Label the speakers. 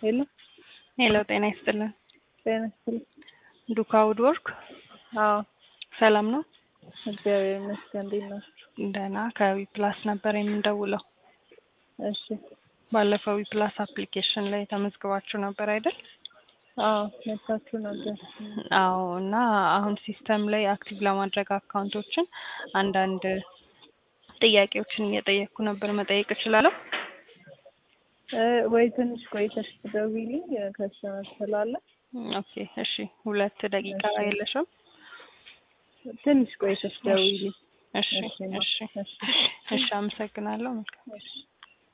Speaker 1: ሄሎ
Speaker 2: ሄሎ ጤና ይስጥልን።
Speaker 1: ጤና ይስጥልኝ።
Speaker 2: ዱካ ውድ ወርክ
Speaker 1: አዎ
Speaker 2: ሰላም ነው?
Speaker 1: እግዚአብሔር ይመስገን። እንዴት ናችሁ?
Speaker 2: ደህና ከዊ ፕላስ ነበር የምንደውለው።
Speaker 1: እሺ
Speaker 2: ባለፈው ዊ ፕላስ አፕሊኬሽን ላይ ተመዝግባችሁ ነበር አይደል?
Speaker 1: አዎ መታችሁ ነበር።
Speaker 2: አዎ እና አሁን ሲስተም ላይ አክቲቭ ለማድረግ አካውንቶችን አንዳንድ ጥያቄዎችን እየጠየቅኩ ነበር። መጠየቅ እችላለሁ?
Speaker 1: እ ወይ ትንሽ ቆይተሽ ትደውይልኝ ከስተመር ስላለ
Speaker 2: ኦኬ እሺ። ሁለት ደቂቃ
Speaker 1: እሺ።
Speaker 2: የለሽም?
Speaker 1: ትንሽ ቆይተሽ ደውይልኝ።
Speaker 2: እሺ
Speaker 1: እሺ ማ-
Speaker 2: እሺ
Speaker 1: እሺ።
Speaker 2: እሺ። አመሰግናለሁ። መልካም
Speaker 1: እሺ